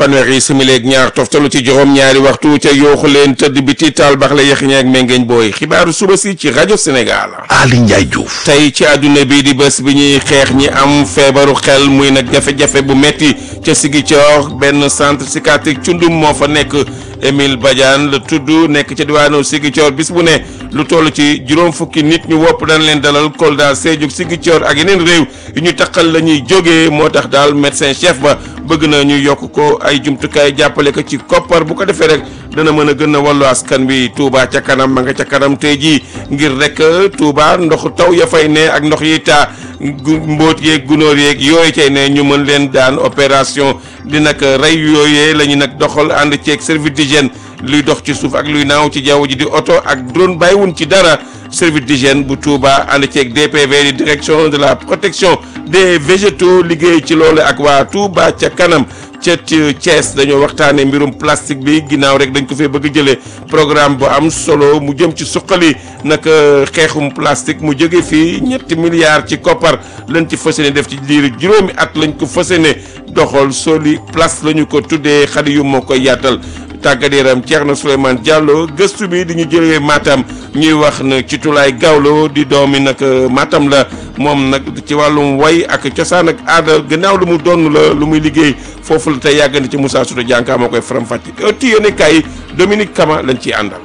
fanweeri simileeg ñaar toftalu ci juróom ñaari waxtu ca yooxu leen tëdd biti taal bax la yexiñe ak mengeeñ booy xibaaru suba si ci rajo Sénégal. Ali Ndiaye Diouf. tey ci àdduna bi di bés bi ñuy xeex ñi am feebaru xel muy nag jafe-jafe bu metti ca Ziguinchor benn centre psychiatrique cundum moo fa nekk Émile Badiane la tudd nekk ca diwaanu Ziguinchor bis bu ne lu toll ci juróom fukki nit ñu wopp dañ leen dalal Kolda Sédhiou Ziguinchor ak yeneen réew yu ñu taqal la ñuy jógee moo tax daal médecin chef ba bëgg na ñu yokk ko ay jumtukaay jàppale ko ci koppar bu ko defee rek dana mën a gën a wàllu askan wi Touba ca kanam ma nga ca kanam tey jii ngir rek Touba ndoxu taw ya fay ne ak ndox yi taa mbóot yeeg gunóor yeeg yooyu cay ne ñu mën leen daan opération di nag rey yooyee la ñu nag doxal ànd ceeg service d'hygiène luy dox ci suuf ak luy naaw ci jaww ji di oto ak drone bàyyiwun ci dara service d'hygiène bu Touba ànd ceeg DPV di direction de la protection des végétaux liggéey ci loolu ak waa Touba ca kanam ca Thiès dañoo waxtaanee mbirum plastique bi ginnaaw rek dañ ko fee bëgg jëlee programme bu am solo mu jëm ci suqali nag xeexum plastique mu jóge fii ñetti milliards ci koppar lañ ci fas yéene def ci diiru juróomi at lañ ko fas yéene doxal soli place la ñu ko tuddee xale yu moo koy yaatal. tàggat yaram Thierno Souleymane Diallo gëstu bi di ñu jëlee Matam ñuy wax na ci Tulaay Gawlo di doomi nag Matam la moom nag ci wàllum way ak cosaan ak aada gannaaw lu mu doon la lu muy liggéey foofu la tey yàggandi ci Moussa Souta Dianka moo koy faram-fàcce ëtti yéene kaay Dominique Kama lañ ciy àndal.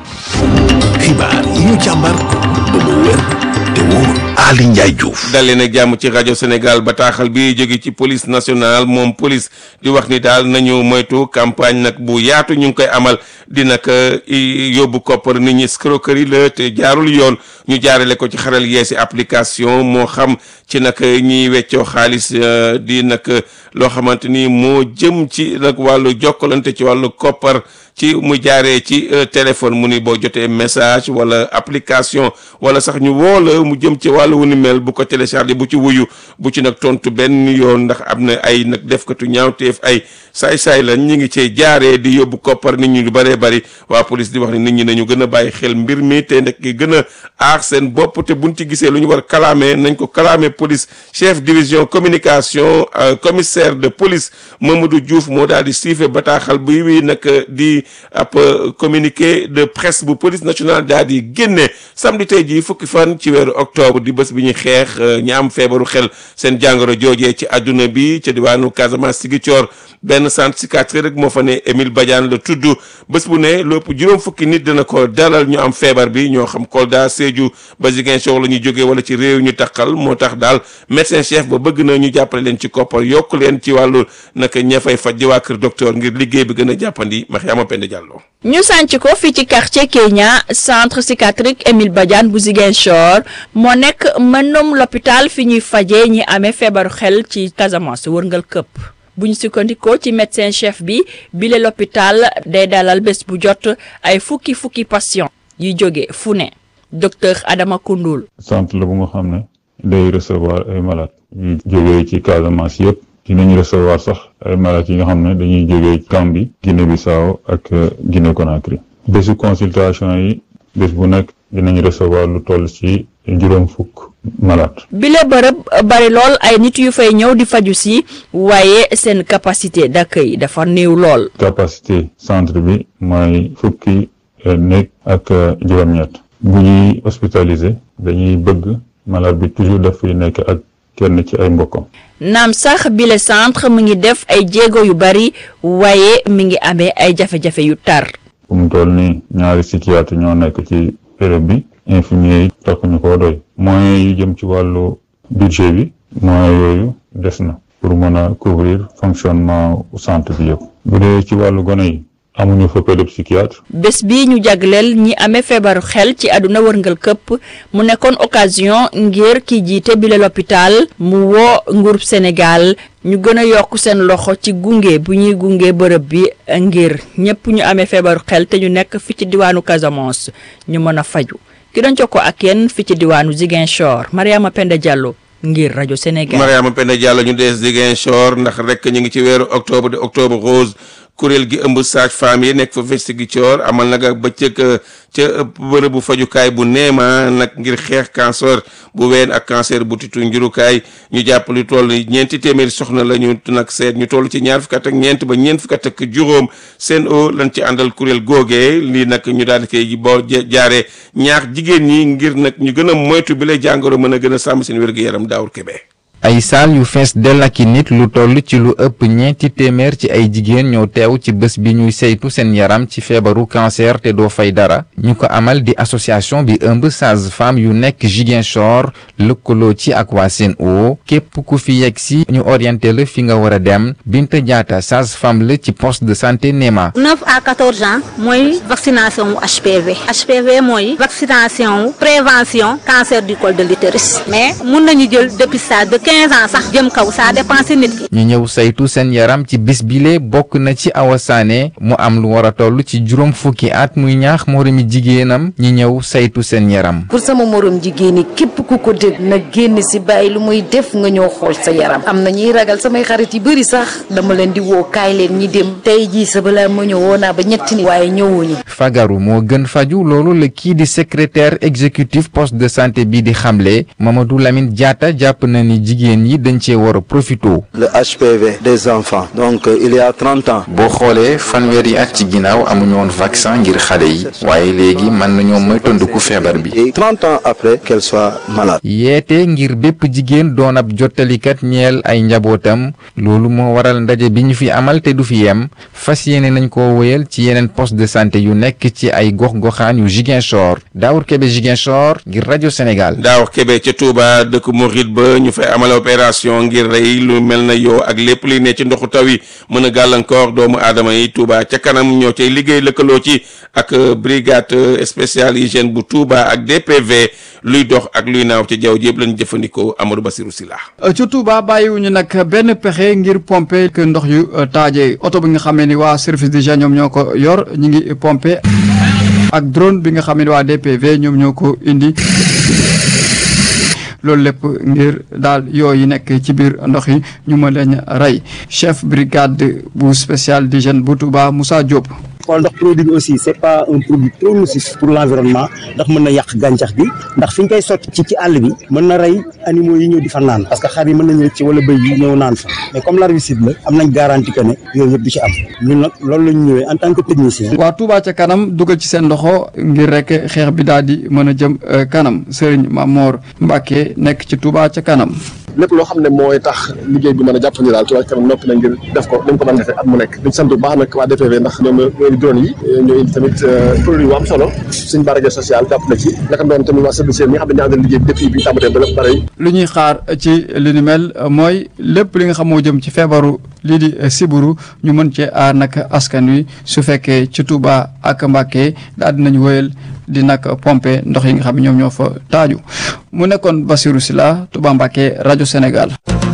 xibaar yi ñu càmbar ba mu wér te wóor Ali Ndiaye Diouf. dalee nag jàmm ci rajo Sénégal bataaxal bi jóge ci police nationale moom police di wax ni daal nañu moytu campagne nag bu yaatu ñu ngi koy amal di nag yóbbu koppar nit ñi escroquerie la te jaarul yoon ñu jaarale ko ci xaral yeesi application moo xam ci nag ñiy weccoo xaalis di nag loo xamante ni moo jëm ci nag wàllu jokkalante ci wàllu koppar ci mu jaaree ci téléphone mu ni boo jotee message wala application wala sax ñu woo la mu jëm ci wàllu wu ni mel bu ko téléchargé bu ci wuyu bu ci nag tontu benn yoon ndax am na ay nag defkatu ñaawteef ay saay-saay la ñi ngi cee jaaree di yóbbu koppar nit ñi lu bëree bëri waa police di wax ni nit ñi nañu gën a bàyyi xel mbir mi te nag gën a aar seen bopp te buñ ci gisee lu ñu war kalaamee nañ ko kalaamee police chef division communication commissaire de police Mamadou Diouf moo daal di siife bataaxal bi wi nag di ab communiqué de presse bu police nationale daal di génne samedi tey jii fukki fan ci weeru octobre di bés bi ñuy xeex ñi am feebaru xel seen jàngoro joojee ci àdduna bi ca diwaanu Casamance Ziguinchor benn centre psychiatrique rek moo fa ne Émile Badiane la tudd bés bu ne lépp juróom fukki nit dina ko dalal ñu am feebar bi ñoo xam Kolda Sédhiou ba Ziguinchor la ñuy jógee wala ci réew ñu takkal moo tax daal médecin chef ba bëgg na ñu jàppale leen ci koppar yokk leen ci wàllu naka ña fay faj di waa kër docteur ngir liggéey bi gën a jàppandi Mariama Penda Diallo. ñu sànc ko fii ci quartier Kenya centre psychiatrique Émile Badiane bu Ziguinchor moo nekk mënum l'hôpital fi ñuy fajee ñi amee feebaru xel ci Casamance wërngal këpp bu ñu sukkandikoo ci médecin chef bi bile l'hôpital day dalal bés bu jot ay fukki fukki patient yu jóge fu ne docteur Adama Koundoul centre la bu nga xam ne day recevoir ay malades yu jógee ci Casamance yëpp dinañ recevoir sax ay malades yi nga xam ne dañuy jógee Gambie Guinée Bissau ak Guinée Conakry bésu consultation yi bés bu nekk dinañ recevoir lu toll ci juróom fukk malade bile bërëb bari lool ay nit yu fay ñëw di faju si waaye seen capacité d'accueil dafa néew lool capacité centre bi mooy fukki néeg ak juróom-ñett bu ñuy hospitalisé dañuy bëgg malade bi toujours daf fiy nekk ak kenn ci ay mbokkam naam sax bile centre mu ngi def ay jéego yu bari waaye mi ngi amee ay jafe-jafe yu tar fu mu toll nii ñaari psychiatre ñoo nekk ci béréb bi infirmier yi takkuñu koo doy moyens yu jëm ci wàllu budget bi moyens yooyu des na pour mën a couvrir fonctionnement centre bi yëpp bu dee ci wàllu gone yi amuñu fa pédopsychiatre bés bi ñu jagleel ñi amee feebaru xel ci àdduna wërngal këpp mu nekkoon occasion ngir ki jiite bile l'hôpital mu woo nguurub Sénégal ñu gën a yokk seen loxo ci gunge bu ñuy gunge bërëb bi ngir ñëpp ñu amee feebaru xel te ñu nekk fi ci diwaanu Casamance ñu mën a faju ki doon jokkoo ak yéen fi ci diwaanu Ziguinchor Mariama Penda Diallo ngir rajo Sénégal. Mariama Penda Diallo ñu des Ziguinchor ndax rek ñu ngi ci weeru octobre de octobre rose kuréel gi ëmb sage-femme yi nekk fa Ziguinchor amal nag ak bëccëg ca bërëbu fajukaay bu neema nag ngir xeex cancer bu ween ak cancer bu titu njurukaay ñu jàpp lu toll ñeenti téeméeri soxna la ñu nag seet ñu toll ci ñaar fukk ak ñeent ba ñeent fukk ak juróom seen o lañ ci àndal kuréel googee lii nag ñu daal di koy boo jaaree ñaax jigéen ñi ngir nag ñu gën a moytu bi lay jàngoro mën a gën a sàmm seen wér-gu-yaram daawur kebe ay saal yu fees dell ak i nit lu toll ci lu ëpp ñeenti téeméer ci ay jigéen ñoo teew ci bés bi ñuy saytu seen yaram ci feebaru cancer te doo fay dara ñu ko amal di association bi ëmb sage-femme yu nekk Ziguinchor lëkkaloo ci ak waa Sen'Eau képp ku fi yegg si ñu orienté la fi nga war a dem Binta Diatta sage-femme la ci poste de santé Néma. 9 à 14 ans mooy vaccination wu HPV HPV mooy vaccination wu prévention cancer du col de l'utérus mais mun nañu jël dépistage de 15 ans sax jëm kaw ça dépend si nit ki. ñu ñëw saytu seen yaram ci bis bile bokk na ci Awa Sané mu am lu war a toll ci juróom fukki at muy ñaax moromi jigéenam ñi ñëw saytu seen yaram. pour sama morom jigéen ñi képp ku ko dégg na génn si bàyyi lu muy def nga ñëw xool sa yaram am na ñuy ragal samay xarit yu bëri sax dama leen di woo kaay leen ñi dem tey jii sa balaa ma ñëw woo naa ba ñetti ni waaye ñëwuñu. fagaru moo gën faju loolu la kii di secrétaire exécutif poste de santé bi di xamle Mamadou Lamine Diatta jàpp na ni jigéen yi dañ cee war a profito. le HPV des enfants donc euh, il y a trente ans. boo xoolee fanweeri at ci ginnaaw amuñu woon vaccin ngir xale yi waaye léegi mën nañoo moytandiku feebar bi. et trente ans après qu'elle soit malade. yeete ngir bépp jigéen doon ab jottalikat ñeel ay njabootam loolu moo waral ndaje bi ñu fi amal te du fi yem fas yéene nañ ko wéyal ci yeneen poste de santé yu nekk ci ay gox-goxaan yu Ziguinchor Daour Kébé Ziguinchor ngir rajo Sénégal. Daawur Kébé ca Touba dëkk Mouride ba ñu fay amal opération ngir rey lu mel na yow ak lépp li ne ci ndoxu taw yi mën a gàllankoor doomu aadama yi Touba ca kanam ñoo cay liggéey lëkkaloo ci ak brigade spéciale hygiène bu Touba ak DPV luy dox ak luy naaw ci jaww ji yëpp lañ jëfandikoo Amadou Bassirou Sylla ci Touba bàyyiwuñu nag benn pexe ngir pomper que ndox yu taaje oto bi nga xamee ni waa service d'hygiène ñoom ñoo ko yor ñu ngi pomper ak drone bi nga xam ne waa DPV ñoom ñoo ko indi loolu lépp ngir daal yooyu nekk ci biir ndox yi ñu mën leen rey chef brigade bu spécial d'hygiène bu Touba Moussa Diop. xool ndax produit bi aussi c'est pas un produit trop nocif pour l'environnement ndax mën na yàq gàncax gi ndax fi ñu koy sotti ci ci àll bi mën na rey animaux yi ñëw di fa naan parce que xar yi mën nañu ci wala bëy yi ñëw naan fa mais comme l'herbicide la am nañ garantie que ne yooyu yëpp du ci am ñun nag loolu la ñu ñëwee en tant que technicien. waa Touba ca kanam dugal ci seen loxo ngir rek xeex bi daal di mën a jëm kanam Serigne Mamor Mbacke nekk ci Touba ca kanam. lépp loo xam ne mooy tax liggéey bi mën a jàppandi daal Touba ca kanam noppi na ngir def ko dañ ko mën a defee at mu nekk dañ sant bu baax nag waa DPV ndax ñoom ñooy drone yi ñoo indi tamit produit yu am solo suñ barrage social jàpp na ci naka doon tamit waa service mi nga xam ne ñoo àndal liggéey bi depuis bi tàmbalee ba lépp pare lu ñuy xaar ci li ni mel mooy lépp li nga xam moo jëm ci feebaru lii di siburu ñu mën cee aar nag askan wi su fekkee ci Touba ak Mbacké daal dinañ wëyal di nag pomper ndox yi nga xam ne ñoom ñoo fa taaju mu nekkoon Bassirou Sylla Touba Mbacké rajo Sénégal.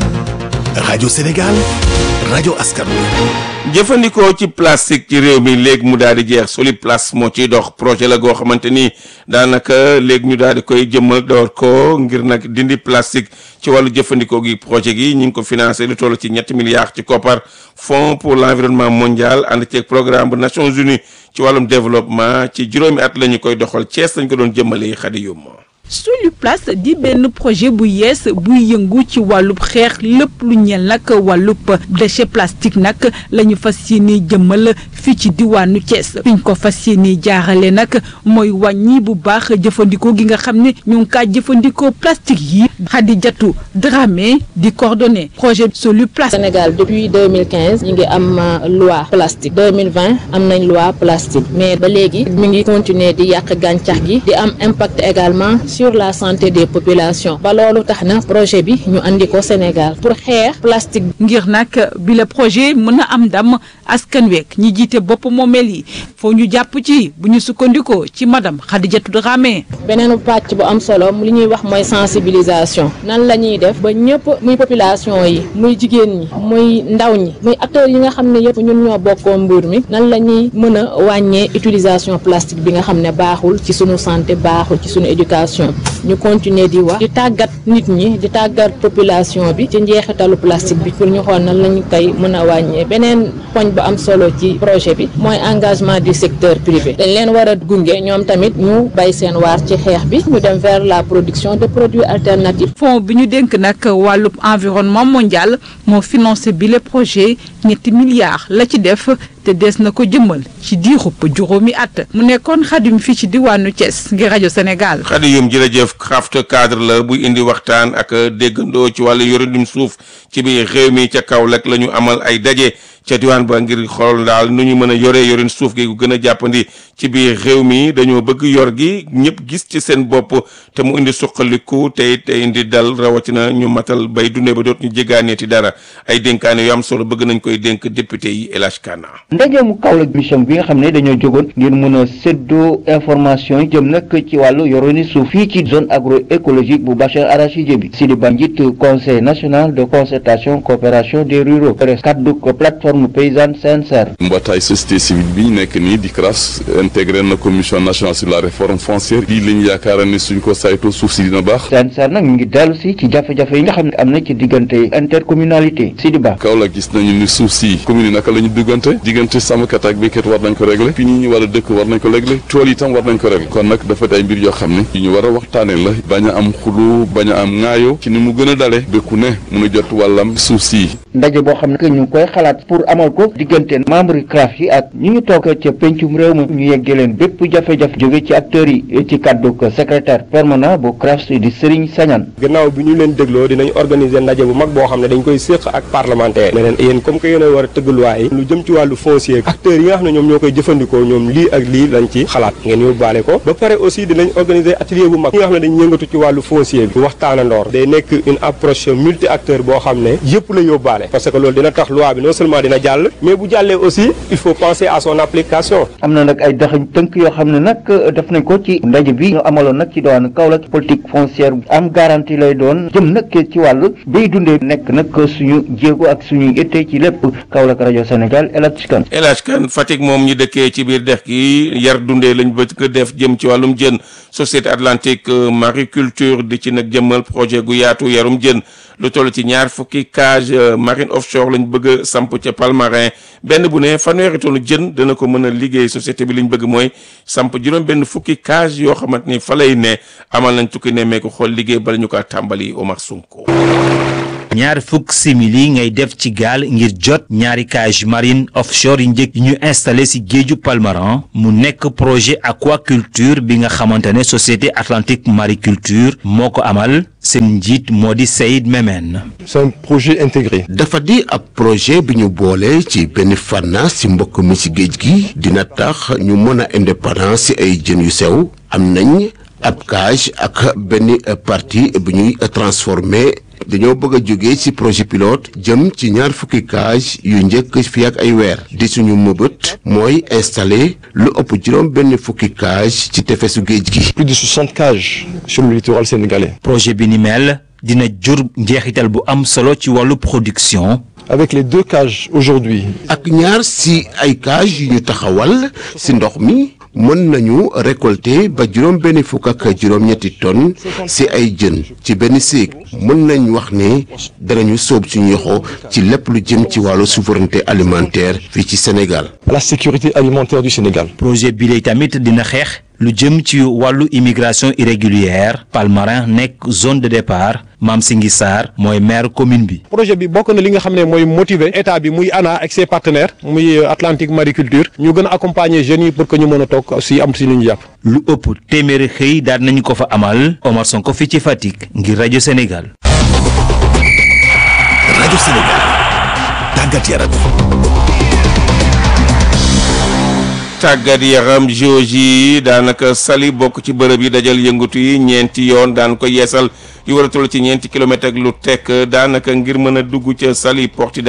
rajo Sénégal rajo askan wi. jëfandikoo ci plastique ci réew mi léegi mu daal di jeex Soliplace moo ciy dox projet la goo xamante ni daanaka léegi ñu daal di koy jëmmal door ko ngir nag dindi plastique ci wàllu jëfandikoo gi projet gi ñu ngi ko financé lu toll ci ñetti milliards ci koppar fonds pour l'environnement mondial ànd ceeg programme bu Nations Unies ci wàllum développement ci juróomi at la ñu koy doxal Thiès lañ ko doon jëmmalee xadi yóbbu. Soliplace di benn projet bu yees buy yëngu ci wàllub xeex lépp lu ñeel nag wàllub déchet plastique nag la ñu fas yéene jëmmal fii ci diwaanu Thiès fi ñu ko fas yéene jaarale nag mooy wàññi bu baax jëfandikoo gi nga xam ne ñu ngi kaa jëfandikoo plastique yi Khadijatou Dramé di coordonné projet Soliplace. Sénégal depuis 2015 ñu ngi am loi plastique 2020 am nañ loi plastique mais ba léegi mi ngi continuer di yàq gàncax gi di am impact également. sur la santé des populations ba loolu tax na projet bi ñu andi ko Sénégal pour xeex plastique. ngir nag bi la projet mën a am ndam askan week ñi jiite bopp moomeel yi foo ñu jàpp ci bu ñu sukkandikoo ci madame Khadijatou Dramé. beneen pàcc bu am solo li ñuy wax mooy sensibilisation nan la ñuy def ba ñëpp muy population yi muy jigéen ñi muy ndaw ñi muy acteurs yi nga xam ne yëpp ñun ñoo bokkoo mbir mi nan la ñuy mën a wàññee utilisation plastique bi nga xam ne baaxul ci sunu santé baaxul ci sunu éducation. ñu continuer di wax di tàggat nit ñi di tàggat population bi ci njeexitalu plastique bi pour ñu xool nan lañu koy mën a wàññee beneen poñ bu am solo ci projet bi mooy engagement du secteur privé dañ leen war a gunge ñoom tamit ñu bay seen waar ci xeex bi ñu dem vers la production de produits alternatifs. fond bi ñu dénk nag wàllub environnement mondial moo financé bi le projet ñetti milliards la ci def te des na ko jëmmal ci diirub juróomi at mu nekkoon xadim fii ci diwaanu Thiès ngir rajo Sénégal. xadi yum jërëjëf craft cadre la buy indi waxtaan ak déggandoo ci wàllu yorinum suuf ci biir réew mi ca Kaolack la ñu amal ay daje ca diwaan ba ngir xool daal nu ñu mën a yoree yorin suuf gi gu gën a jàppandi ci biir réew mi dañoo bëgg yor gi ñëpp gis ci seen bopp te mu indi suqaliku te te indi dal rawatina ñu matal bay dundee ba doot ñu jégaaneeti dara ay dénkaane yu am solo bëgg nañ koy dénk député yi El Hadj Kana ndaje mu Kaolack mission bi nga xam ne dañoo jógoon ngir mën a séddoo information yi jëm nag ci wàllu yoroni suuf fii ci zone agroécologique bu Bachar Arachidier bi Sidi Ba njiit conseil national de concertation coopération des ruraux pres kaddu ko plateforme paysanne CNCR mbootaay société civile bi nekk nii di CRAS intégré na commission nationale sur la réforme foncière bii lañ yaakaara ni suñ ko saytoo suuf si dina baax CNCR nag mu ngi dellu si ci jafe-jafe yi nga xam ne am na ci diggante intercommunalité Sidi Ba Kaolack gis nañu ni suuf si commune yi naka la ñu diggante diggante sàmmkat ak béykat war nañ ko régler fi ñi ñu war a dëkk war nañ ko régler tool yi tam war nañ ko régler kon nag dafa ay mbir yoo xam ne yu ñu war a waxtaane la bañ a am xulu bañ a am ŋaayo ci ni mu gën a dale béku ne mun a jot wàllam suuf si ndaje boo xam ne ñu ngi koy xalaat pour amal ko diggante membre CRAF yi ak ñi ñu toog ca pencum réew mi ñu yeggee leen bépp jafe-jafe jóge ci acteurs yi ci kàddu ko secrétaire permanent bu CRAF di Serigne Sagnane gannaaw bi ñu leen dégloo dinañ organiser ndaje bu mag boo xam ne dañ koy séq ak parlementaire ne leen yéen comme que yéen a war a tëgg loi yi lu jëm ci wàllu foncier acteurs yi nga xam ne ñoom ñoo koy jëfandikoo ñoom lii ak lii lañ ci xalaat ngeen yóbbaale ko ba pare aussi dinañ organiser atelier bu mag ñi nga xam ne dañ yëngatu ci wàllu foncier bi waxtaana ndoor day nekk une approche multi acteur boo xam ne yëpp la yóbbaale parce que loolu dina tax loi bi non seulement dina jàll mais bu jàllee aussi il faut penser à son application am na nag ay daxañ tënk yoo xam ne nag def nañ ko ci ndaje bi ñu amaloon nag ci diwaanu Kaolack politique foncière am garantie lay doon jëm nag ci wàllu bay dundee nekk nag suñu jéego ak suñu itte ci lépp Kaolack rajo Sénégal El Hadj Kane El Hadj Kane Fatick moom ñi dëkkee ci biir dex gi yar dundee lañ bëgg def jëm ci wàllum jën société atlantique mariculture di ci nag jëmmal projet gu yaatu yarum jën lu toll ci ñaar fukki cage marine offshore lañ bëgg a samp ca Palmarin benn bu ne fanweeri tonne jën dana ko mën a liggéey société bi liñ bëgg mooy samp juróom benn fukki cage yoo xamante ni fa lay ne amal nañ tukki nemmeeku xool liggéey bala ñu ko tàmbali Omar Sonko. ñaar fukk simili ngay def ci gaal ngir jot ñaari cage marine offshore yi njëkk yi ñu installé ci géeju Palmarin mu nekk projet aquaculture bi nga xamante ne société atlantique mariculture moo ko amal seen njiit moo di Saïd Memen. c'est un projet intégré. dafa di ab projet bi ñu boole ci benn fànna ci mbokk mi ci géej gi dina tax ñu mën a indépendance ci ay jën yu sew am nañ ab cage ak benn partie bu ñuy transformé dañoo bëgg a jóge ci projet pilote jëm ci ñaar fukki cage yu njëkk fi ak ay weer di suñu mëbët mooy installer lu ëpp juróom benn fukki cage ci tefesu géej gi. plus de 60 cages sur le littoral sénégalais. projet bi ni mel dina jur njeexital bu am solo ci wàllu production. avec les deux cages aujourd'hui ak ñaar ci ay cage yu ñu taxawal ci ndox mi mën nañu récolter ba juróom benn fukk ak juróom-ñetti tonnes ci ay jën ci benn séeg mën nañ wax ne danañu sóob suñu yoxo ci lépp lu jëm ci wàllu souveraineté alimentaire fii ci Sénégal. la sécurité alimentaire du Sénégal. projet bi lay tamit dina xeex lu jëm ci wàllu immigration irrégulière Palmarin nekk zone de départ Mame Singhi Sarr mooy maire commune bi. projet bi bokk na li nga xam ne mooy motiver état bi muy ANA ak ses partenaires muy Atlantique Mariculture ñu gën a accompagner jeunes yi pour que ñu mën a toog aussi am si lu ñu jàpp. lu ëpp téeméeri xëy daal nañu ko fa amal Omar Sonko fii ci Fatick ngir rajo Sénégal. rajo Sénégal tàggat yaram. tàggat yaram jooji daanaka sali bokk ci bërëb yi dajal yëngatu yi ñeenti yoon daan ko yeesal yu war a toll ci ñeenti kilomètres ak lu tekk daanaka ngir mën a dugg ca sali Portudal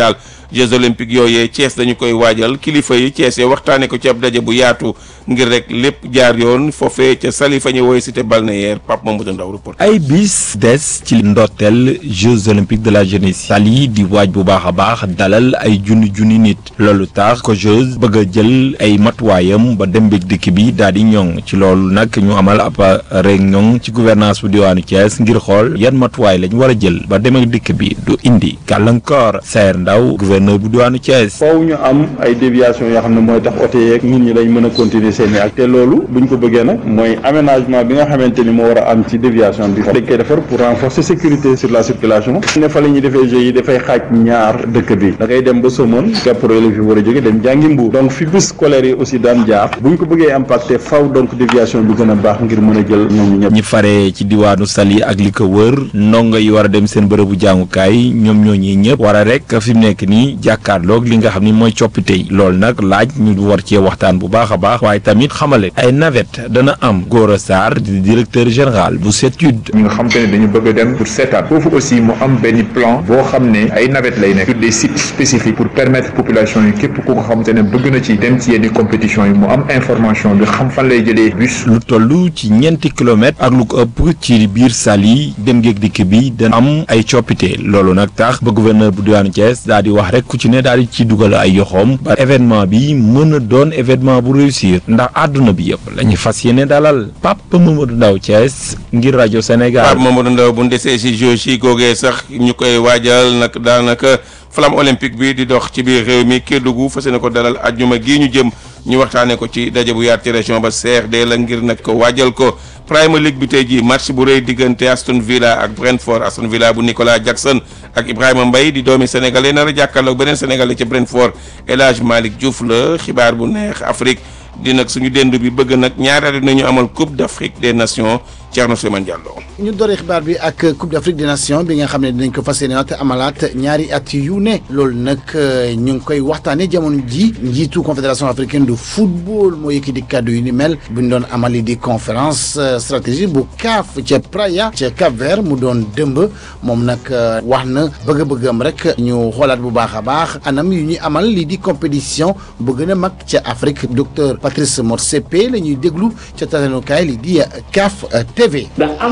Jeux olympiques yooyee Thiès dañu koy waajal kilifa yi Thiès waxtaane ko ci ab daje bu yaatu ngir rek lépp jaar yoon foofee ca Saly fa ñu woowee cité balnéaire Pape Mamadou Ndaw report ay bis des ci ndorteel Jeux olympiques de la jeunesse Saly di waaj bu baax a baax dalal ay junni junni nit loolu tax ko Jeux bëgg a jël ay matuwaayam ba dem beeg dikk bi daal di ñoŋ ci loolu nag ñu amal ab réunion ci gouvernance bu diwaanu Thiès ngir xool yan matuwaay lañ war a jël ba dem ak dikk bi du indi gàllankoor Saer Ndaw gouverneur bu diwaanu Thiès. foofu ñu am ay déviation yoo xam ne mooy tax oto yeeg nit ñi dañ mën a continuer seen i ak te loolu buñ ko bëggee nag mooy aménagement bi nga xamante ni moo war a am ci déviation bi dañ koy defar pour renforcer sécurité sur la circulation ne fa la ñuy defee jeux yi dafay xaaj ñaar dëkk bi da ngay dem ba Somone pour élèves yi war a jóge dem jàngi Mbuur donc fi bus scolaire yi aussi daan jaar buñ ko bëggee impacté faw donc déviation bi gën a baax ngir mën a jël ñoom ñëpp ñi fare ci diwaanu Saly ak li ko wër ndongo yi war a dem seen bërëbu jàngukaay ñoom ñoo ñi ñëpp war a rek fi mu nekk nii jàkkaarloog li nga xam ni mooy coppite yi loolu nag laaj ñu war cee waxtaan bu baax a baax waaye tamit xamale ay navette dana am Gora Sarr di directeur général bu CETUD ñi nga xam te ne dañu bëgg a dem pour seetaan foofu aussi mu am benn plan boo xam ne ay navette lay nekk sur des sites spécifiques pour permettre population yi képp ku nga xam te ne bëgg na ci dem ci yenn compétition yi mu am information bi xam fan lay jëlee bus lu toll ci ñeenti kilomètres ak lu ko ëpp ci biir Saly dem géeg dikk bi dana am ay coppite loolu nag tax ba gouverneur bu diwaanu Thiès daal di wax rek ku ci ne daal di ci dugal ay yoxoom ba événement bi mën a doon événement bu réussir ndax àdduna bi yëpp la ñu fas yéene dalal Pape Mamadou Ndaw Thiès ngir rajo Sénégal. Pape Mamadou Ndaw bu ndesee si jeux yi googee sax ñu koy waajal nag daanaka flamme olympique bi di dox ci biir réew mi Kédougou fas yéene ko dalal ajjuma gii ñu jëm ñu waxtaanee ko ci daje bu yaat ci région ba CRD la ngir nag ko waajal ko Premier League bi tey jii match bu rëy diggante Aston Villa ak Brentford Aston Villa bu Nicolas Jackson ak Ibrahima Mbaye di doomi sénégalais nar a jàkkaarloog beneen sénégalais ca Brentford El Hadj Malick Diouf la xibaar bu neex Afrique di nag suñu dend bi bëgg nag ñaari at nañu amal Coupe d'Afrique des Nations Thierno Souleymane Diallo. ñu dooree xibaar bi ak Coupe d'Afrique des Nations bi nga xam ne dinañ ko fas yéene te amalaat ñaari at yu ne loolu nag ñu ngi koy waxtaanee jamono ji njiitu confédération africaine de football moo yëkkati kàddu yu ni mel bu ñu doon amali di conférence stratégique bu CAF ca Praia ca Cap Vert mu doon dëmb moom nag wax na bëgg-bëggam rek ñu xoolaat bu baax a baax anam yu ñuy amal lii di compétition bu gën a mag ca Afrique docteur Patrice Motsepe la ñuy déglu ca tatanukaay li di CAF TV.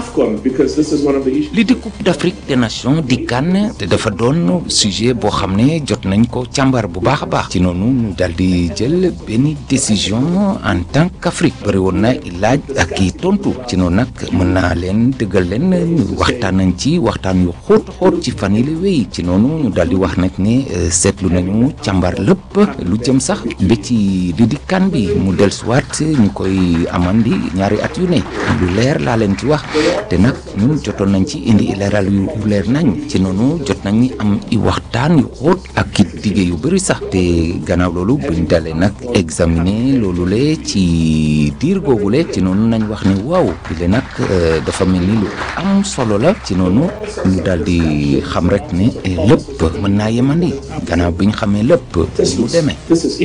li di coupe d'Afrique des nations di kan te dafa doon sujet boo xam ne jot nañ ko càmbar bu baax a baax ci noonu ñu daal di jël benn décision en tant qu'Afrique bëri woon na laaj ak i tontu ci noonu nag mën naa leen dëggal leen waxtaan nañ ci waxtaan yu xóot xóot ci fan yi la wéy ci noonu ñu daal di wax nag ne seetlu nañu càmbar lépp lu jëm sax ba ci li di kan bi mu dellusiwaat ñu koy amandi ñaari at yu ne lu leer laa leen ci wax te nag ñun jotoon nañ ci indi leeral yu leer nañ ci noonu jot nañ am i waxtaan yu xóot ak i dige yu bëri sax te gannaaw loolu buñ dalee nag examiner loolu le ci diir googu le ci noonu nañ wax ne waaw bi le nag dafa mel ni lu am solo la ci noonu ñu daal di xam rek ne lépp mën naa yemandi gannaaw bi ñu xamee lépp lu demee.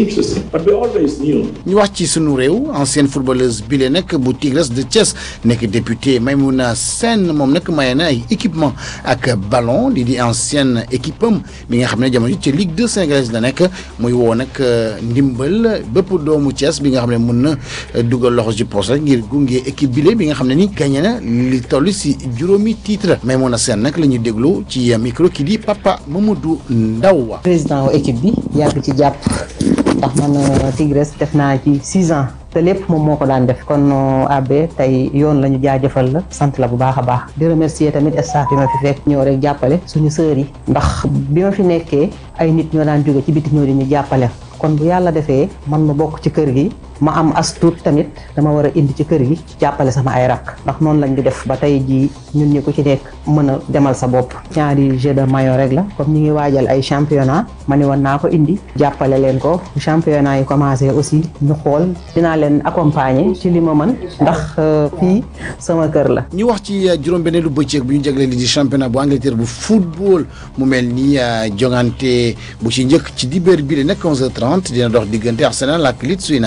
ñu wax ci sunu réew ancienne footballeuse bile nag bu Tigres de Thiès nekk député Maymouna Sène moom nag maye na ay équipement ak ballon di di ancienne équipe am bi nga xam ne jamono ci Ligue 2 sénégalaise la nekk muy woo nag ndimbal bépp doomu Thiès bi nga xam ne mun na dugal loxo ci poche rek ngir gunge équipe bile bi nga xam ne ni gagné na li toll si juróomi titre Maymouna Sène nag la ñuy déglu ci micro ki di Papa Mamadou Ndaw président wu équipe bi yàgg ci jàpp ndax man Tigres def naa ci six ans te lépp moom moo ko daan def kon abbé tey yoon la ñu jaajëfal la sant la bu baax a baax di remercier tamit staff bi ma fi fekk ñëw rek jàppale suñu sœurs yi ndax bi ma fi nekkee ay nit ñoo daan jóge ci biti ñëw di ñu jàppale kon bu yàlla defee man ma bokk ci kër gi ma am as tuut tamit dama war a indi ci kër gi jàppale sama ay rakk ndax noonu lañ di def ba tey jii ñun ñi ku ci nekk mën a demal sa bopp ñaari jeu de maillot rek la comme ñi ngi waajal ay championnat ma ne woon naa ko indi jàppale leen ko championnat yi commencé aussi ñu xool dinaa leen accompagner ci li ma mën ndax fii sama kër la ñu wax ci juróom-benneelu bëccëg bu ñu jagleel li di championnat bu Angleterre bu football mu mel ni jongante bu ci njëkk ci dibéer bi la nekk 11h30 dina dox diggante Arsenal ak Leeds United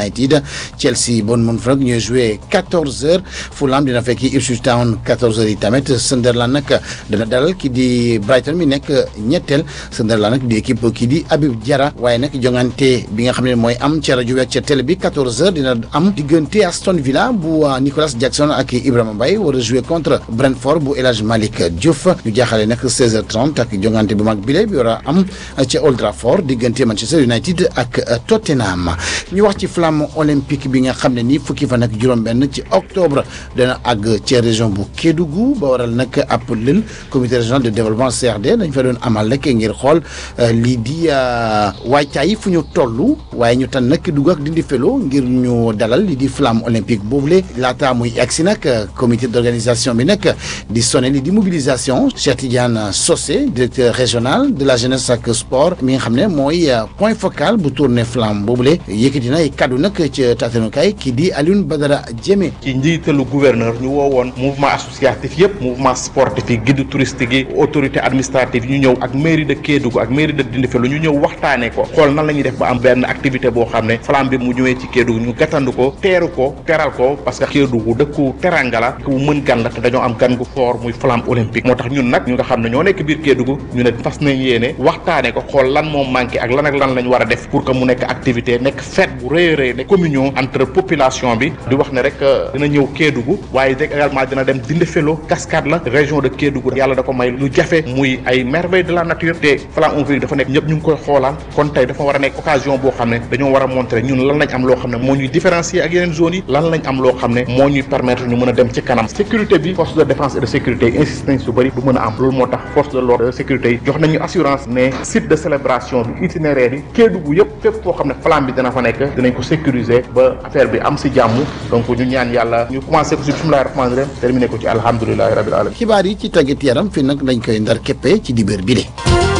Chelsea Bournemouth nag ñooy joué 14h Fulham dina fekki Ipswich Town 14h yi tamit Sunderland nag dana dalal ki di Brighton mi nekk ñetteel Sunderland nag di équipe ki di Habib Diarra waaye nag jongante bi nga xam ne mooy am ca rajo bi ak ca télé bi 14h dina am diggante Aston Villa bu Nicolas Jackson ak Ibrahima Mbaye war a joué contre Brentford bu El Hadj Malick Diouf ñu jaaxale nag 16h30 ak jongante bu mag bile bi war a am ca Old Trafford diggante Manchester United ak Tottenham ñu wax ci flamme olympique bi nga xam ne nii fukki fan ak juróom-benn ci octobre dana àgg ca région bu Kédougou ba waral nag ab lël comité régional de développement CRD dañ fa doon amal rek ngir xool lii di waajtaay fu ñu toll waaye ñu tan nag Kédougou ak Dindi Felo ngir ñu dalal lii di flamme olympique boobule laata muy egsi nag comité d'organisation bi nag di sonné lii di mobilisation Cheikh Tidiane Socé directeur régional de la jeunesse ak sport mi nga xam ne mooy point focal bu tournée flamme boobule yëkkati na ay kaddu nag ca taatanukaay kii di Alioune Badara Diémé. ci njiitalu gouverneur ñu woowoon mouvement associatif yëpp mouvement sportif yi guide touristique yi autorité administrative ñu ñëw ak mairie de Kédougou ak mairie de Dindéfélo ñu ñëw waxtaanee ko xool nan la ñuy def ba am benn activité boo xam ne flamme bi mu ñëwee ci Kédougou ñu gàttandu ko teeru ko teral ko parce que Kédougou dëkku teranga la ku mën gan la te dañoo am gan gu fort muy flamme olympique moo tax ñun nag ñu nga xam ne ñoo nekk biir Kédougou ñu ne fas nañ yéene waxtaanee ko xool lan moo manqué ak lan ak lan lañ war a def pour que mu nekk activité nekk fête bu rëy a rëy nekk communion entre population bi di wax ne rek dina ñëw Kédougou waaye rek également dina dem Dindéfélo cascade la région de Kédougou yàlla da ko may lu jafe muy ay merveille de la nature te flamme olympique dafa nekk ñëpp ñu ngi koy xoolaan kon tey dafa war a nekk occasion boo xam ne dañoo war a montrer ñun lan lañ am loo xam ne moo ñuy différencier ak yeneen zones yi lan lañ am loo xam ne moo ñuy permettre ñu mën a dem ci kanam sécurité bi force de défense et de sécurité yi insiste nañ su bëri du mën a am loolu moo tax force de l'ordre de sécurité yi jox nañu assurance ne site de célébration bi itinéraire yi Kédougou yëpp fépp foo xam ne flamme bi dina fa nekk dinañ ko sécuriser ba affaire bi am si jàmm donc ñu ñaan yàlla ñu commencé ko si bismillahi rahmaani rahim terminé ko ci alhamdulilahi rabil alamin xibaar yi ci tàggat yaram fi nag dañ koy ndar képpe ci dibéer bi de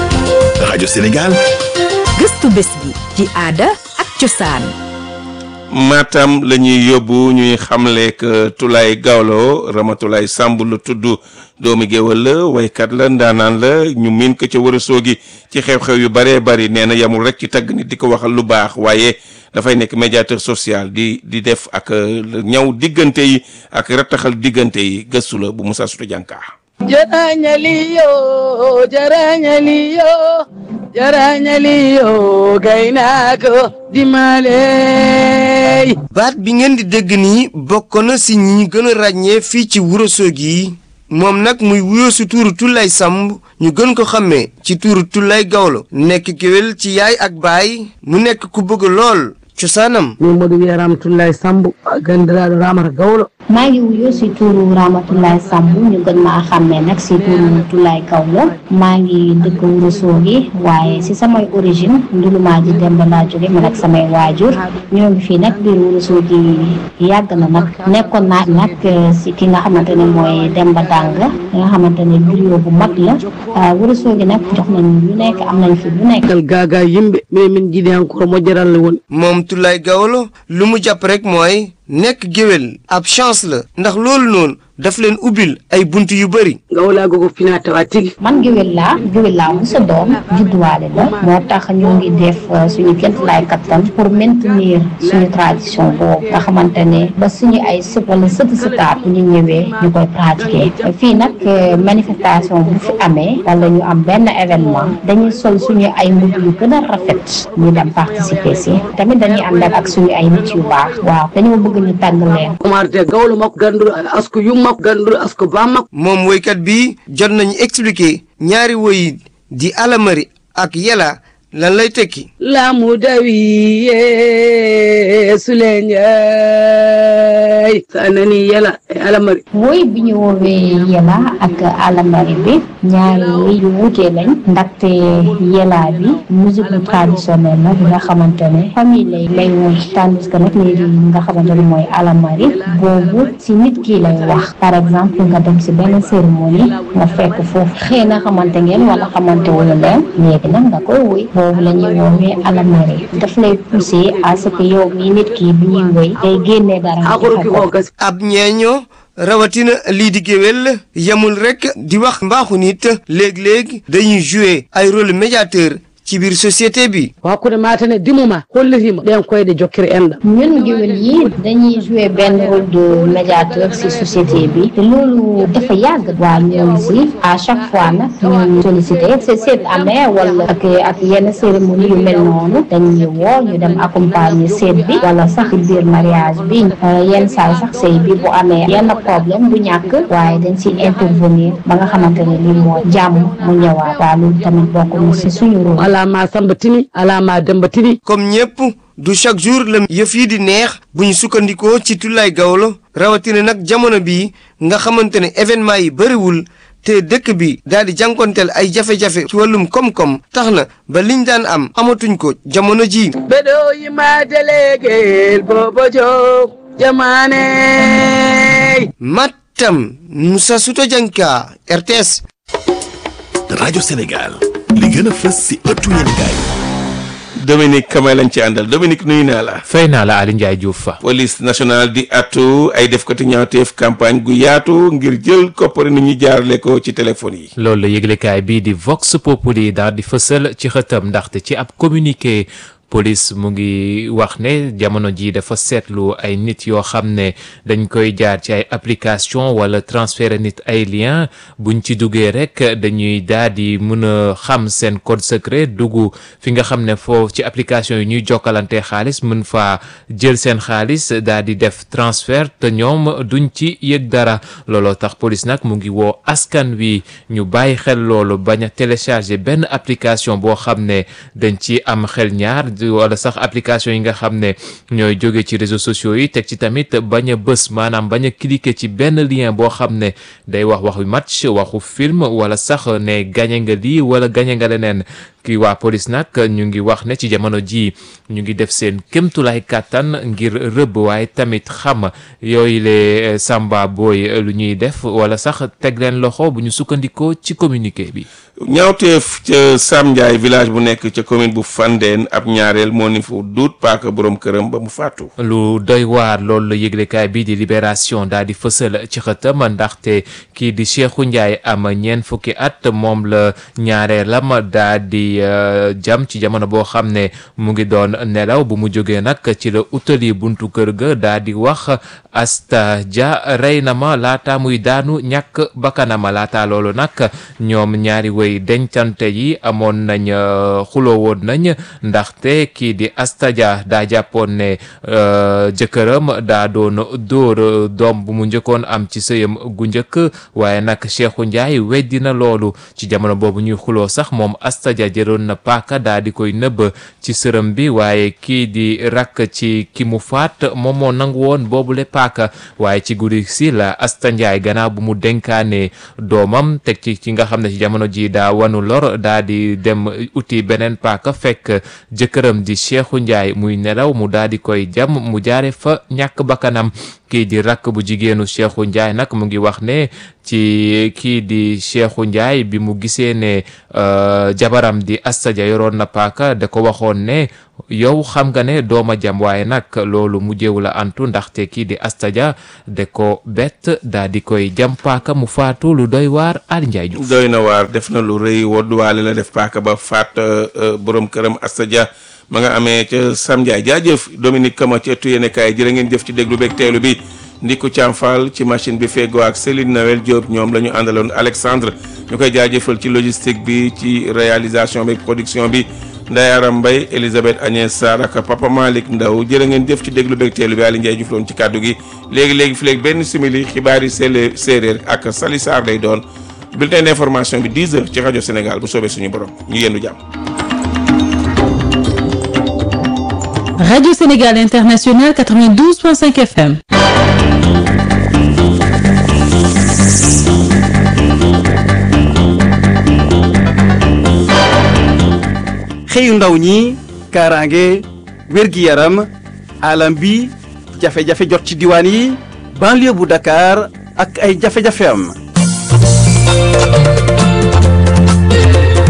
rajo Sénégal gëstu bés bi ci aada ak cosaan Matam la ñuy yóbbu ñuy xamleek Tulaay Gawlo Ramatulaay Samb la tudd doomi géwal la waykat la ndaanaan la ñu miin ko ca war a soogi ci xew-xew yu baree bari nee na yamul rek ci tagg nit di ko waxal lu baax waaye dafay nekk médiateur social di di def ak ñaw diggante yi ak rattaxal diggante yi gëstu la bu Moussa Souta Dianka jarañaliyo jarañaliyo jarañaliyo gaynaako dimaley baat bi ngeen di dégg nii bokk na si ñi ñu gën a ràññee fii ci Ourossogui yi moom nag muy wuyoo si tuuru Tullaay Samb ñu gën ko xàmmee ci tuuru Tullaay Gawlo nekk géwél ci yaay ak baay mu nekk ku bëgg lool cosaanam min mboɗo wiya ramatullahi sambo gandiraɗo ramata gawlo maa ngi wuyoo si tuuru Ramatoulaye Samb ñu gën maa xàmmee nag si tuuru Toulaye Gawlo maa ngi dëkk Ourossogui waaye si samay origine ndulumaa ji Demba laa jóge man ak samay waajur ñoo ngi fii nag biir Ourossogui yàgg na nag nekkoon naa nag si ki nga xamante ne mooy Demba Dàng nga xamante ne griot bu mag la Ourossogui nag jox nañ lu nekk am nañ fi lu nekk gal gaaga yimɓe mais min jiiɗi encore moƴƴaral woni moom Toulaye Gawlo lu mu jàpp rek mooy nekk géwél ab chance la ndax loolu noonu daf leen ubbil ay bunt yu bëri gawlaago ko fina tawa tigi man géwél laa géwél laa mu sa doom judduwaale la moo tax ñoo ngi def suñu kémt laay kattan pour maintenir suñu tradition boobu nga xamante ne ba suñu ay sët wala sëti sëtaat bu ñu ñëwee ñu koy pratiquer fii nag manifestation bu fi amee wala ñu am benn événement dañuy sol suñu ay mbubb yu gën a rafet ñu dem participer si tamit dañuy ànd ak suñu ay nit yu baax waaw dañoo bëgg ñu tàgg leen umarte gawlo makko ganduɗo asko yummakko ganduɗo asko bammakko moom woykat bi jot nañu expliquer ñaari woyi di alamari ak yela lan lay tekki laamu dawiye sulenjay sa nani yela e alamari woy bi ñu woowee yela ak alamari bi ñaari woy yu wuute lañ ndaxte yela bi musique traditionnelle la bi nga xamante ne famille lay lay woy tandis que nag léegi nga xamante ne mooy alamari boobu si nit ki lay wax par exemple nga dem si benn cérémonie nga fekk foofu xëy na xamante ngeen wala xamante wala leen léegi nag nga koy woy boobu la ñuy woowee alamari daf lay pousser à ce que yow mii nit ki bi ñuy woy day génnee dara ab ñeeño rawatina lii di géwél yemul rek di wax mbaaxu nit léeg-léeg dañuy jouer ay rôle médiateur ci biir société bi hakkude matane dimuma hollitima ɗen koyɗe jokkiri enɗam ñun géwél yi dañuy jouer benn rôle de médiateur ci société bi te loolu dafa yàgg waa ñoom si à chaque fois nag ñu sollicité c'est seet amee wala ak ak yenn cérémonie yu mel noonu dañuy woo ñu dem accompagner seet bi wala sax ci biir mariage bi yenn saa sax sëy bi bu amee yenn problème bu ñàkk waaye dañ si intervenir ba nga xamante ne li moo jàmm mu ñëwaat waa loolu tamit bokk na si suñu rôle ala ma samba tini ala ma demba tini comme ñëpp du chaque jour la yëf yi di neex bu ñu sukkandikoo ci Tullaay Gawlo rawatina nag jamono bii nga xamante ne événement yi bëriwul te dëkk bi daal di jànkonteel ay jafe-jafe ci wàllum koom-koom tax na ba liñ daan am amatuñ ko jamono ji ɓeɗo yima délégué bobo diop jamane Matam Moussa Souto Dianka RTS rajo Sénégal li gën a fës si ëttu yéenekaay Dominique Kamay lañ ci àndal Dominique nuyu naa la. fay naa la Aliou Ndiaye Diouf fa. police nationale di attu ay defkati ñaawteef campagne gu yaatu ngir jël koppari nit ñi jaarale ko ci téléphone yi. loolu la yëglekaay bii di Vox Populi daal di fësal ci xëtam ndaxte ci ab communiqué. police mu ngi wax ne jamono ji dafa seetlu ay nit yoo xam ne dañ koy jaar ci ay application wala transférer nit ay lien buñ ci duggee rek dañuy daal di mën a xam seen code secret dugg fi nga xam ne foofu ci application yi ñuy jokkalante xaalis mën faa jël seen xaalis daal di def transfert te ñoom duñ ci yëg dara looloo tax police nag mu ngi woo askan wi ñu bàyyi xel loolu bañ a télécharger benn application boo xam ne dañ ci am xel ñaar wala sax application yi nga xam ne ñooy jóge ci réseaux sociaux yi teg ci tamit bañ a bës maanaam bañ a cliquer ci benn lien boo xam ne day wax waxu match waxu film wala sax ne gañe nga lii wala gañe nga leneen kii waa police nag ñu ngi wax ne ci jamono ji ñu ngi def seen kémtulaay kàttan ngir rëbb waaye tamit xam yooyu le samba booy lu ñuy def wala sax teg leen loxo bu ñu sukkandikoo ci communiqué bi ñaawteef ca Sam Ndiaye village bu nekk ca commune bu Fandène ab ñaareel moo ni fu duut paaka borom këram ba mu faatu. lu doy waar loolu la yëglekaay bii di libération daal di fësal ci xëtam ndaxte kii di Cheikhou Ndiaye am ñeent fukki at moom la ñaareelam daal di jam ci jamono boo xam ne mu ngi doon nelaw bu mu jógee nag ci la utali buntu kër ga daal di wax Asta Dia rey na ma laata muy daanu ñàkk bakkanama laata loolu nag ñoom ñaari wéy dencante yi amoon nañ xuloo woon nañ ndaxte kii di Asta Dia daa jàppoon ne jëkkëram daa doon dóor doom bu mu njëkkoon am ci sëyam gu njëkk waaye nag Cheikhou Ndiaye weddi na loolu ci jamono boobu ñuy xuloo sax moom Asta Dia jëloon na paaka daa di koy nëbb ci sërëm bi waaye kii di rakk ci ki mu faat moom moo nangu woon boobule paaka waaye ci guddi si la Asta Ndiaye gannaaw bu mu denkaane doomam teg ci ci nga xam ne ci jamono ji daa wanu lor daa di dem uti beneen paaka fekk jëkkëram di Cheikhou Ndiaye muy nelaw mu daa di koy jam mu jaare fa ñàkk bakkanam kii di rakk bu jigéenu Cheikhou Ndiaye nag mu ngi wax ne ci kii di Cheikhou Ndiaye bi mu gisee ne jabaram di Asta Dia yoroon na paaka da ko waxoon ne yow xam nga ne dooma jam waaye nag loolu mujjewu la antu ndaxte kii di Asta Dia da ko bett daa di koy jam paaka mu faatu lu doy waar Ali Ndiaye Diouf doy na waar def na lu rëy wodduwaale la def paaka ba faat borom këram Asta Dia ma nga amee ca Sam Ndiaye jaajëf Dominique Kama ci ëttu yéenekaay jërë ngeen jëf ci déglu beeg teelu bi Ndiku Thiam Fall ci machine bi feggoo ak Céline Noël Diop ñoom la ñu àndaloon Alexandre ñu koy jaajëfal ci logistique bi ci réalisation bi production bi Ndayaram Mbaye Elisabeth Agnès Sarr ak Papa Malick Ndaw jërë ngeen jëf ci déglu beeg teelu bi Aliou Ndiaye Diouf loon ci kàddu gi léegi léegi fi léegi benn simili xibaar yi sele séeréer ak Sali Sarr lay doon bulletin d'information bi 10 heures ci rajo Sénégal bu soobee suñu borom ñu yendu jàmm. Radio Sénégal International 92.5 FM. xëyu ndaw ñi kaaraange wér-gi-yaram alam bi jafe-jafe jot ci diwaan yi banlieue bu Dakar ak ay jafe-jafe am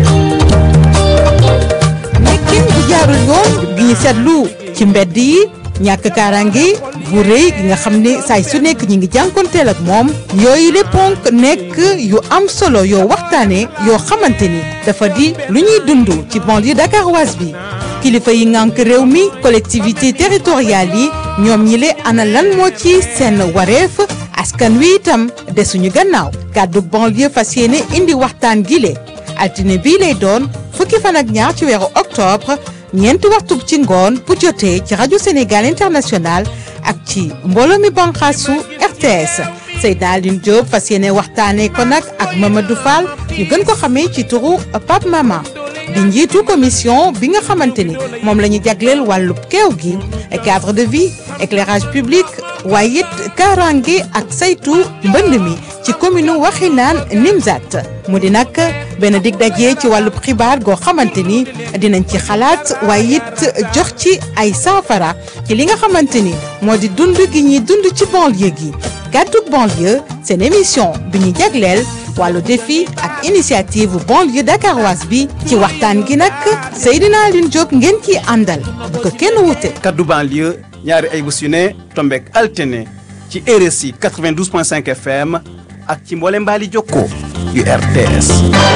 nekkin bu jaarul yoon gi ñu seetlu ci mbedd yi ñàkk kaaraange bu rëy gi nga xam ne saay su nekk ñi ngi jànkonteel ak moom yooyu le ponk nekk yu am solo yoo waxtaane yoo xamante ni dafa di lu ñuy dund ci banlieue dakaroise bi kilifa yi ngànk réew mi collectivité territoriale yi ñoom ñi le ana lan moo ci seen wareef askan wi itam desuñu gannaaw kàddu banlieue fas yéene indi waxtaan gile altine bii lay doon fukki fan ak ñaar ci weeru octobre ñeenti waxtu ci ngoon bu jotee ci rajo Sénégal international ak ci mbooloo mi banqaasu RTS Seydina Aline Diop fas yéene waxtaanee ko nag ak Mamadou Fall ñu gën ko xamee ci turu Pape Mama di njiitu commission bi nga xamante ni moom la ñu jagleel wàllub keew gi cadre de vie éclairage public waaye it kaaraange ak saytu mbënd mi ci commune Waxinaan Nimzat mu di nag benn dig daje ci wàllub xibaar goo xamante ni dinañ ci xalaat waaye it jox ci ay saafara ci li nga xamante ni moo di dund gi ñuy dund ci banlieue gi gàddug banlieue seen émission bi ñu jagleel wàllu défi ak initiative banlieue dakaroise bi ci waxtaan gi nag Seydina Aline Diop ngeen ciy àndal bu ko kenn wute. kaddu banlieue ñaari ay bés yu ne tombeek altine ci RSI 92.5 FM ak ci mboole mbaali jokkoo yu RTS